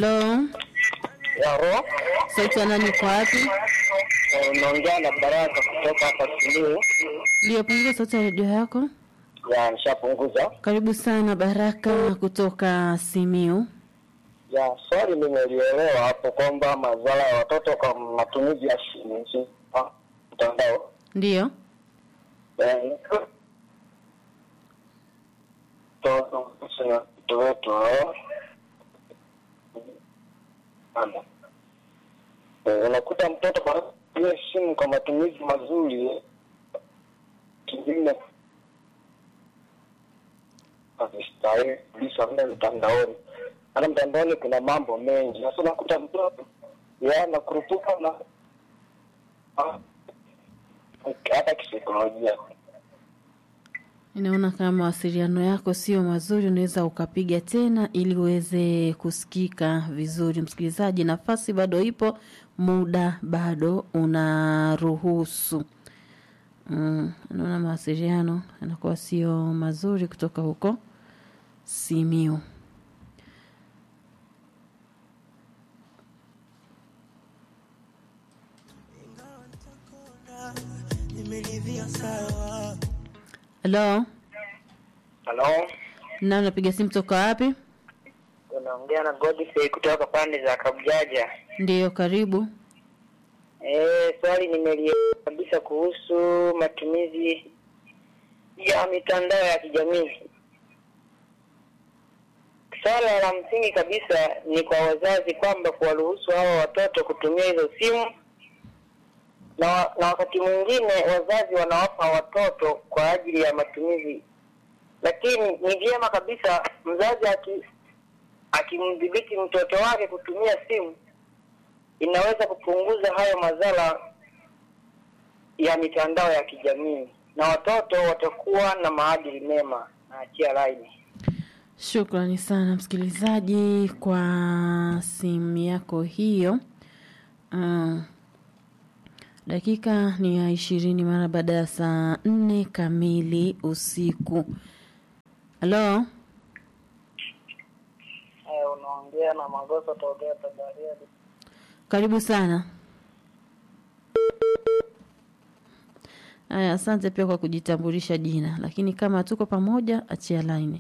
Halo, Yaro, sauti ya nani kwa wapi? unaongea na Baraka kutoka hapa Simiyu. Ndio, punguza sauti ya redio yako. Ya, nishapunguza. Karibu sana Baraka kutoka Simiu. Ya, swali nimelielewa hapo kwamba madhara ya watoto kwa matumizi ya simu si- ah, mtandao. Ndio, Eh, to- sina mtoto wetu hao. Ana. Eh, unakuta mtoto anatumia simu kwa matumizi mazuri eh, kingine havistahili kabisa mle mtandaoni. Maana mtandaoni kuna mambo mengi. Sasa unakuta mtoto yeye anakurupuka na ah, hata kisaikolojia. ninaona kama mawasiliano yako sio mazuri, unaweza ukapiga tena ili uweze kusikika vizuri. Msikilizaji, nafasi bado ipo, muda bado unaruhusu. Mm, naona mawasiliano yanakuwa sio mazuri kutoka huko Simiu. Halo, Halo, na unapiga simu toka wapi? unaongea na Godfrey kutoka pande za Kabujaja. Ndiyo, karibu. Eh, swali nimelielewa kabisa kuhusu matumizi ya mitandao ya kijamii. Swala la msingi kabisa ni kwa wazazi kwamba kuwaruhusu hawa watoto kutumia hizo simu na, wa- na wakati mwingine wazazi wanawapa watoto kwa ajili ya matumizi, lakini ni vyema kabisa mzazi aki akimdhibiti mtoto wake kutumia simu inaweza kupunguza hayo madhara ya mitandao ya kijamii na watoto watakuwa na maadili mema. Naachia laini. Shukrani sana msikilizaji kwa simu yako hiyo. Uh, dakika ni ya ishirini mara baada ya saa nne kamili usiku. Halo, Haya, unaongea na Magoso tokea Tanzania. karibu sana. Haya, asante pia kwa kujitambulisha jina, lakini kama tuko pamoja, achia laini.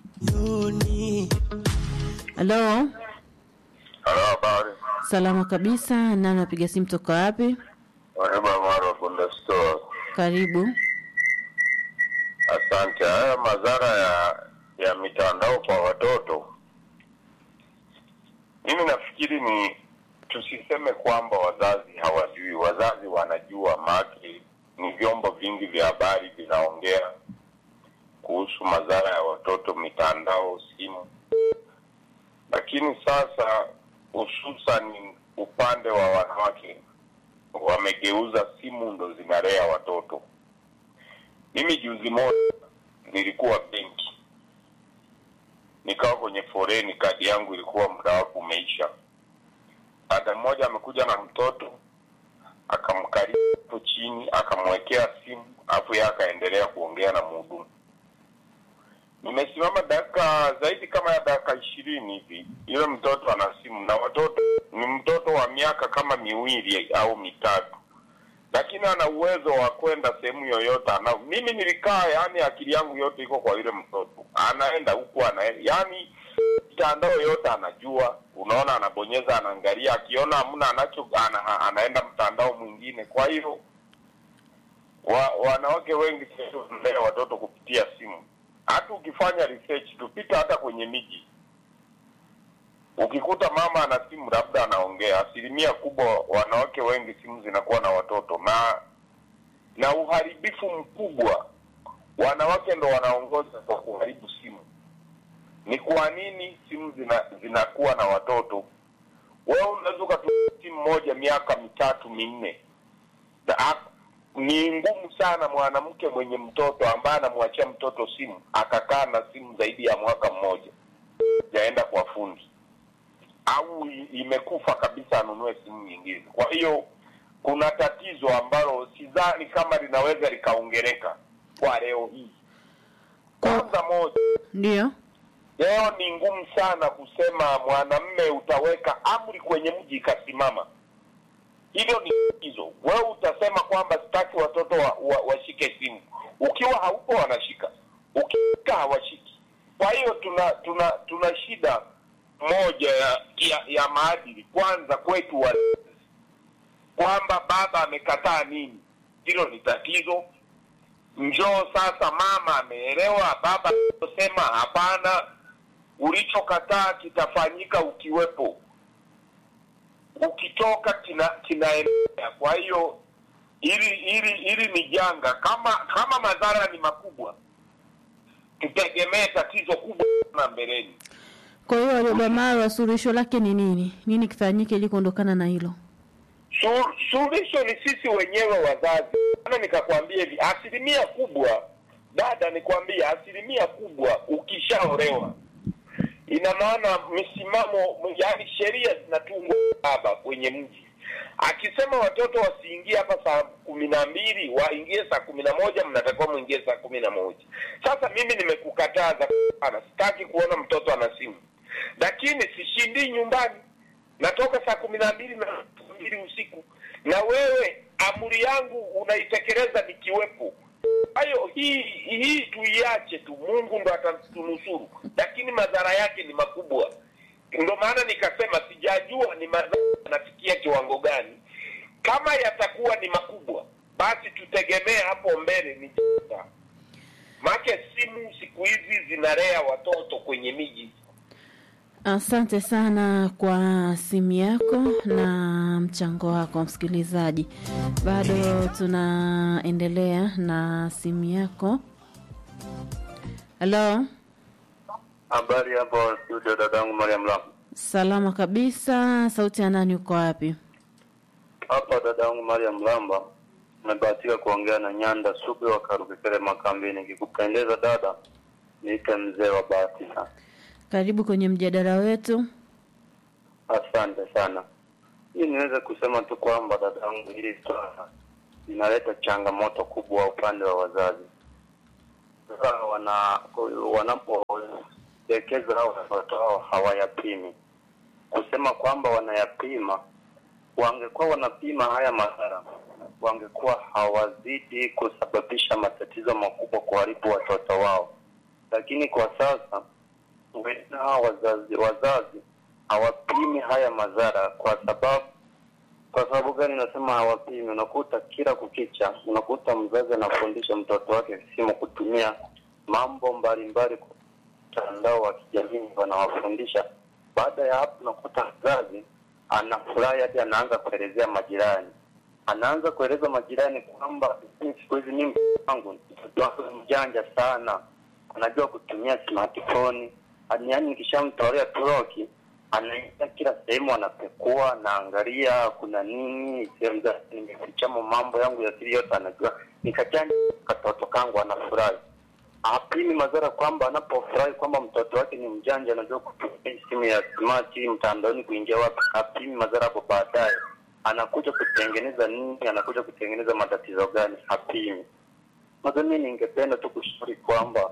Halo, Halo, habari. salama kabisa. Nani napiga simu toka wapi? Wareba Maro Bunda Store. Karibu. Asante. Haya madhara ya ya mitandao kwa watoto, mimi nafikiri ni tusiseme kwamba wazazi hawajui. Wazazi wanajua, maki ni vyombo vingi vya habari vinaongea kuhusu madhara ya watoto, mitandao, simu. Lakini sasa hususan upande wa wanawake wamegeuza simu ndo zinalea watoto. Mimi juzi moja nilikuwa benki, nikawa kwenye foreni, kadi yangu ilikuwa muda wake umeisha. Dada mmoja amekuja na mtoto akamkalia hapo chini, akamwekea simu, afu yeye akaendelea kuongea na mhudumu. Nimesimama dakika zaidi kama ya dakika ishirini hivi, yule mtoto ana simu na watoto ni mtoto wa miaka kama miwili au mitatu lakini ana uwezo wa kwenda sehemu yoyote ana mimi nilikaa yani akili yangu yote iko kwa yule mtoto anaenda huku anaenda yani mitandao yote anajua unaona anabonyeza anaangalia akiona hamna anacho ana, anaenda mtandao mwingine kwa hiyo wa, wanawake wengi sasa wanalea watoto kupitia simu hata ukifanya research tupita hata kwenye miji ukikuta mama ana simu labda anaongea, asilimia kubwa wanawake wengi simu zinakuwa na watoto, na na uharibifu mkubwa wanawake ndo wanaongoza kwa kuharibu simu. Ni kwa nini simu zina zinakuwa na watoto? Wewe unaweza ukatumia simu moja miaka mitatu minne, na ha- ni ngumu sana mwanamke mwenye mtoto ambaye anamwachia mtoto simu akakaa na simu zaidi ya mwaka mmoja jaenda kwa fundi au i- imekufa kabisa anunue simu nyingine. Kwa hiyo kuna tatizo ambalo sidhani kama linaweza likaongereka kwa leo hii. Kwanza moja, Ndio. leo ni ngumu sana kusema mwanamme utaweka amri kwenye mji ikasimama hilo ni hizo wewe utasema kwamba sitaki watoto wa, wa, washike simu ukiwa haupo wanashika ukishika hawashiki kwa hiyo tuna tuna tuna shida moja ya, ya, ya maadili kwanza kwetu wa kwamba baba amekataa nini hilo ni tatizo njoo sasa mama ameelewa baba sema hapana ulichokataa kitafanyika ukiwepo ukitoka kina kinaendelea kwa hiyo hili hili hili ni janga kama kama madhara ni makubwa tutegemee tatizo kubwa sana mbeleni Kwa hiyo Warioba Marwa, suluhisho lake ni nini? Nini kifanyike ili kuondokana na hilo? Su- suluhisho ni sisi wenyewe wazazi ana nikakwambia hivi asilimia kubwa dada nikwambia asilimia kubwa ukishaolewa ina maana misimamo yaani sheria zinatungwa baba kwenye mji akisema watoto wasiingie hapa saa kumi na mbili waingie saa kumi na moja mnatakiwa mwingie saa kumi na moja sasa mimi nimekukataza sana sitaki kuona mtoto ana simu lakini sishindii nyumbani natoka saa kumi na mbili na saa mbili usiku na wewe amri yangu unaitekeleza nikiwepo kwa hiyo hii hii tuiache tu mungu ndo atatunusuru lakini madhara yake ni makubwa ndo maana nikasema sijajua ni madhara yanafikia kiwango gani kama yatakuwa ni makubwa basi tutegemee hapo mbele ni janga. make simu siku hizi zinalea watoto kwenye miji Asante sana kwa simu yako na mchango wako msikilizaji. Bado tunaendelea na simu yako. Halo, Habari hapo studio, dadangu Mariam Lam. salama kabisa. Sauti ya nani? Uko wapi? Hapa dadangu Mariam Lamba, nimebahatika kuongea na Nyanda Subi wa Karukikere Makambini. Nikikupendeza dada, niite mzee wa bahati sana. Karibu kwenye mjadala wetu. Asante sana. Hii niweze kusema tu kwamba dadangu, hili swala linaleta changamoto kubwa upande wa wazazi. Sasa wana wanapodekeza hao watoto hao hawayapimi, kusema kwamba wanayapima, wangekuwa wanapima haya madhara, wangekuwa hawazidi kusababisha matatizo makubwa kuharibu watoto wao. Lakini kwa sasa wengine hawa wazazi wazazi hawapimi haya madhara kwa sababu kwa sababu gani nasema hawapimi? Unakuta kila kukicha, unakuta mzazi anafundisha mtoto wake simu kutumia mambo mbalimbali kwa mtandao wa kijamii, wanawafundisha. Baada ya hapo, unakuta mzazi anafurahi hadi anaanza kuelezea majirani, anaanza kueleza majirani kwamba "Mimi siku hizi mimi wangu mtoto wangu ni mjanja sana, anajua kutumia smartphone, yaani nikishamtolea turoki anaingia kila sehemu anapekua anaangalia kuna nini sehemu za nimefichamo mambo yangu ya siri yote anajua nikajani katoto kangu anafurahi apimi madhara kwamba anapofurahi kwamba mtoto wake ni mjanja anajua kutumia simu ya smart mtandaoni kuingia wapi apimi madhara hapo baadaye anakuja kutengeneza nini anakuja kutengeneza matatizo gani hapimi nadhani ningependa tu kushauri kwamba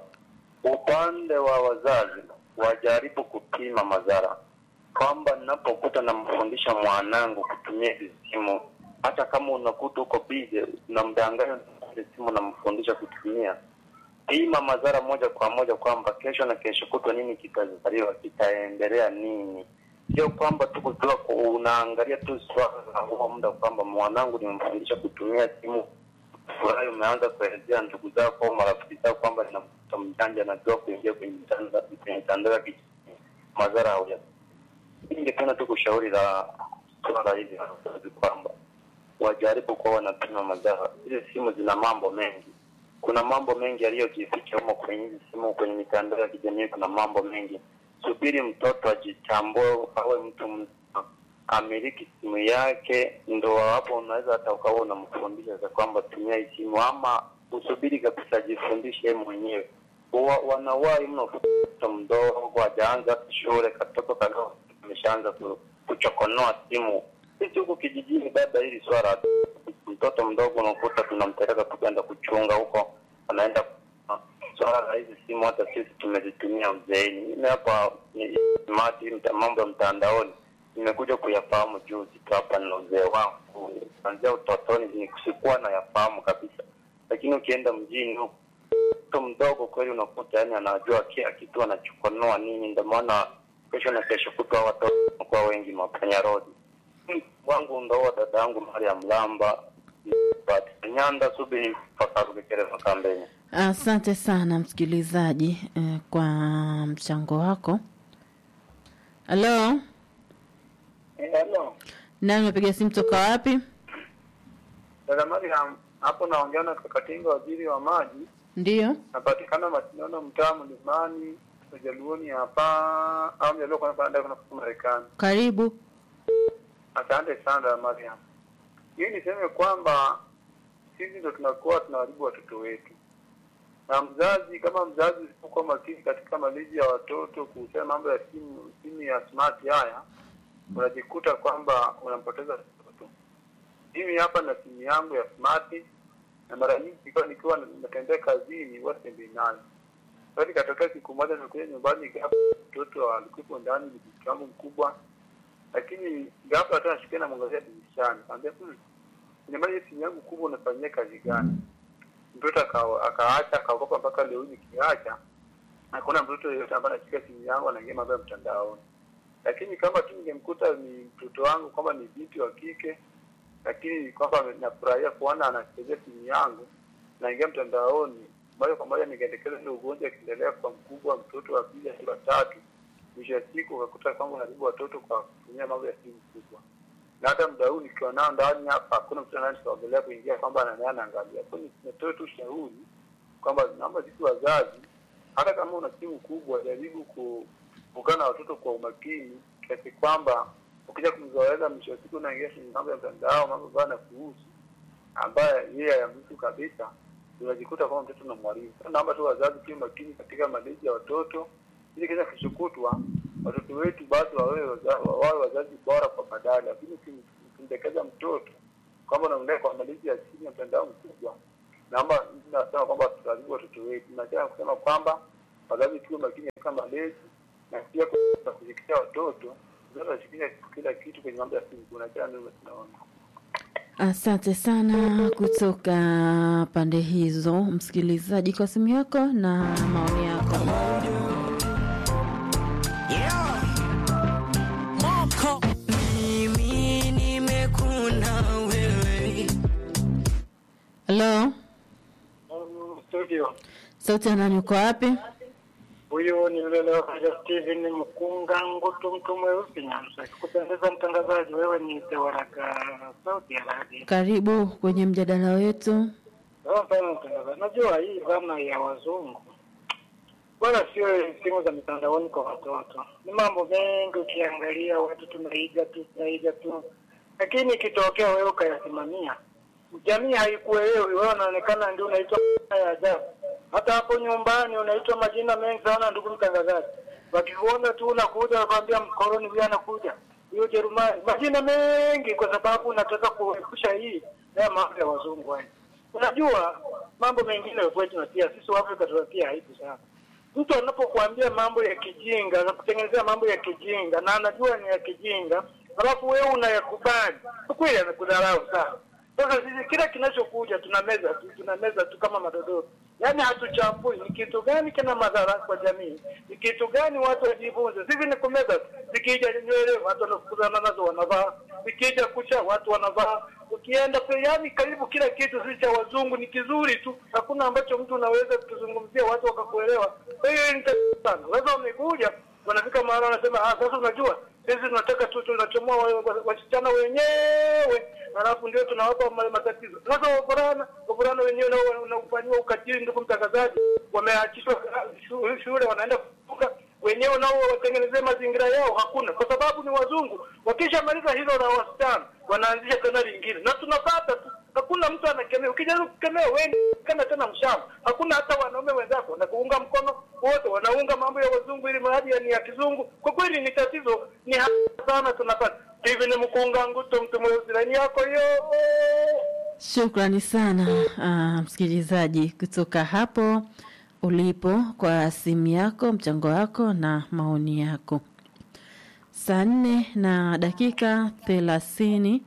upande wa wazazi wajaribu kupima madhara kwamba ninapokuta namfundisha mwanangu kutumia hizi simu, hata kama unakuta uko bize namdanganya ile simu namfundisha kutumia, pima madhara moja kwa moja kwamba kesho na kesho kutwa nini kitazaliwa, kitaendelea nini. Sio kwamba tu kujua ku- unaangalia tu swala la huo muda kwamba mwanangu nimemfundisha kutumia simu, furahi umeanza kuelezea ndugu zako au marafiki zako kwamba nina mtoto mjanja najua kuingia kwenye mitandao kwenye mitandao ya kijamii, madhara hauya ningependa tu kushauri la swala hili la wazazi kwamba wajaribu kuwa wanapima madhara. Hizi simu zina mambo mengi, kuna mambo mengi yaliyojificha humo kwenye hizi simu, kwenye mitandao ya kijamii kuna mambo mengi. Subiri mtoto ajitambue, awe mtu mzima, amiliki simu yake, ndo hapo unaweza hata ukawa unamfundisha za kwamba tumia hii simu, ama usubiri kabisa ajifundishe yeye mwenyewe. Wa, wanawahi mno mtoto mdogo hajaanza hata shule, katoto kadogo ameshaanza ku- kuchokonoa simu. Sisi huku kijijini, dada, hili swala mtoto mdogo unakuta tunampeleka tukaenda kuchunga huko, anaenda swala la hizi simu hata sisi tumezitumia uzeeni. Mimi hapa ni smart mta- mambo ya mtandaoni nimekuja kuyafahamu juzi tu hapa na uzee wangu, kuanzia utotoni ni- sikuwa nayafahamu kabisa, lakini ukienda mjini huko mtoto mdogo kweli unakuta yani anajua kila kitu anachokonoa nini. Ndio maana kesho na kesho kutwa watoto wanakuwa wengi mapanya road wangu ndoa dada yangu Mariam Lamba Nyanda subiri fakarugekereza kambeni. Asante sana msikilizaji eh, kwa mchango wako. Halo, Hello. nani umepiga simu toka wapi? Dada Mariam, hapo naongea na Kakatinga, waziri wa maji. Ndiyo, Napatikana Masindano, mtaa Mlimani, Ujaluoni hapa au Mjaluo kwa kwenda kuna kutoka Marekani. karibu. Asante sana dada Mariam. Hii niseme kwamba sisi ndo tunakuwa tunaharibu watoto wetu, na mzazi kama mzazi usipokuwa makini katika malezi ya watoto kuhusiana mambo ya simu simu ya smart haya, unajikuta kwamba unampoteza mtoto. Mimi hapa na simu yangu ya smart na mara nyingi nikiwa nikiwa natembea kazini huwa sitembei nayo. Sasa ikatokea siku moja nimekuja nyumbani, ghafla mtoto alikuwepo ndani, ni binti wangu mkubwa, lakini ghafla tu nashikia namwangazia dirishani, kaambia hmm, nyumbani hii simu yangu kubwa unafanyia kazi gani? Mtoto aka- akaacha akaogopa, mpaka leo hii nikiacha hakuna mtoto yeyote ambaye anashika simu yangu anaingia mambo ya mtandaoni. Lakini kama tu ningemkuta ni mtoto wangu kwamba ni binti wa kike lakini kwamba nafurahia kuona anachezea simu yangu naingia mtandaoni moja kwa moja ningeendekeza ile ugonjwa akiendelea kwa mkubwa mtoto wa pili hadi wa tatu mwisho wa siku ukakuta kwamba unaribu watoto kwa kutumia mambo ya simu kubwa na hata muda huu nikiwa nao ndani hapa hakuna mtu anayesogolea kuingia kwamba ananaye anaangalia kwani natoe tu ushauri kwamba naomba sisi wazazi hata kama una simu kubwa jaribu ku- kukaa na watoto kwa umakini kiasi kwamba ukija kumzoeza mwisho wa siku unaingia kwenye mambo ya mtandao mambo ambayo anakuhusu ambaye yeye hayamhusu kabisa unajikuta kwamba mtoto unamwharibu Sasa naomba tu wazazi pia makini katika malezi ya watoto ili kisha kishukutwa watoto wetu basi wawe waza- wawe wazazi bora kwa baadaye lakini ukim- ukimdekeza mtoto kwamba unamlea kwa malezi ya chini ya mtandao mkubwa naomba nasema kwamba tutaharibu watoto wetu nachaa kusema kwamba wazazi tuwe makini katika malezi na pia kwa kushikisha watoto wazazi washikisha kila kitu kwenye mambo ya simu kunachaa ndio tunaona Asante sana kutoka pande hizo, msikilizaji, kwa simu yako na maoni yako. Moko mimi nimekuna wewe Halo, studio sauti ya nani? Uko wapi? huyu ni yule leo kaja Steven Mkunga Ngutu, mtu mweusi Nyanza. Kupendeza mtangazaji, wewe ni Tewaraka sauti ya radio. Karibu kwenye mjadala wetu. Sawa sana mtangazaji, najua hii dhana ya wazungu wala sio simu za mitandaoni kwa watoto, ni mambo mengi. Ukiangalia watu tunaiga tu tunaiga tu, lakini ikitokea wewe ukayasimamia, jamii haikuelewi, wewe unaonekana ndio unaitwa ya ajabu. Hata hapo nyumbani unaitwa majina mengi sana, ndugu mtangazaji. Wakikuona tu unakuja, wakwambia mkoloni huyu anakuja, huyo Jerumani, majina mengi, kwa sababu unataka kuepusha hii haya mambo ya wazungu haya. Unajua mambo mengine kwetu tunatia sisi Waafrika tunatia aibu sana. Mtu anapokuambia mambo ya kijinga, anakutengenezea mambo ya kijinga na anajua ni ya kijinga, alafu wewe unayakubali, kwa kweli anakudharau sana. Sasa sisi kila kinachokuja tunameza tu, tunameza tu kama madododo, yaani hatuchambui ni kitu gani kina madhara kwa jamii, ni kitu gani watu wajifunze. Sisi ni kumeza tu, zikija nywele watu wanafukuzana nazo wanavaa, zikija kucha watu wanavaa, ukienda kwa yani karibu kila kitu sisi cha wazungu ni kizuri tu, hakuna ambacho mtu unaweza kuzungumzia watu wakakuelewa. Kwa hiyo ni tatizo sana. Sasa wamekuja wanafika mahali wanasema, ah, sasa unajua sisi tunataka tu tunachomoa wa- wa- wasichana wenyewe, halafu ndio tunawapa ma- matatizo. Sasa wavulana wavulana wenyewe nao wanafanyiwa ukatili, ndugu mtangazaji, wameachishwa ah, shu- shule, wanaenda kuvuka wenyewe nao watengenezee mazingira yao, hakuna, kwa sababu ni wazungu. Wakishamaliza hilo la wasichana, wanaanzisha tena lingine, na tunapata tu, hakuna mtu anakemea. Ukijaribu kukemea wewe kana tena mshamba, hakuna hata wanaume wenzako wanakuunga mkono, wote wanaunga mambo ya wazungu ili mradi ya ni ya kizungu. Kwa kweli ni tatizo, ni hapa sana tunapata hivi. Ni mkunga nguto, mtu mweusi, laini yako hiyo. Shukrani sana ah, msikilizaji kutoka hapo ulipo kwa simu yako, mchango wako na maoni yako. Saa nne na dakika thelathini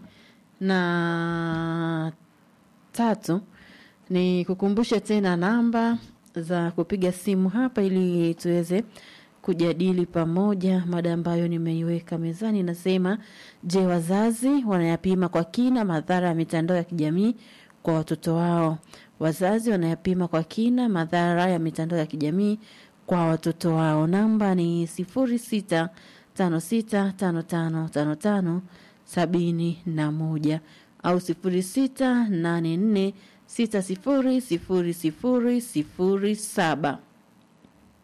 na tatu ni kukumbushe tena namba za kupiga simu hapa ili tuweze kujadili pamoja mada ambayo nimeiweka mezani. Nasema, je, wazazi wanayapima kwa kina madhara ya mitandao ya kijamii kwa watoto wao? Wazazi wanayapima kwa kina madhara ya mitandao ya kijamii kwa watoto wao. Namba ni sifuri sita tano sita tano tano tano tano sabini na moja au sifuri sita nane nne sita sifuri sifuri sifuri sifuri saba.